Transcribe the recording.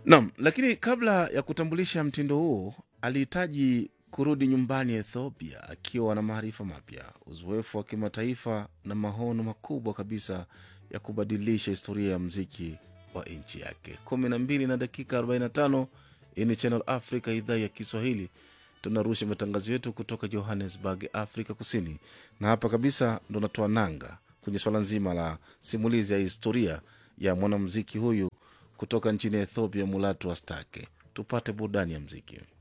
Naam, lakini kabla ya kutambulisha mtindo huo alihitaji kurudi nyumbani Ethiopia akiwa na maarifa mapya, uzoefu wa kimataifa na maono makubwa kabisa ya kubadilisha historia ya mziki wa nchi yake. kumi na mbili na dakika 45 hii ni Channel Africa, idhaa ya Kiswahili. Tunarusha matangazo yetu kutoka Johannesburg, Afrika Kusini, na hapa kabisa ndo natoa nanga kwenye swala nzima la simulizi ya historia ya mwanamziki huyu kutoka nchini Ethiopia, Mulatu Astake. Tupate burudani ya mziki.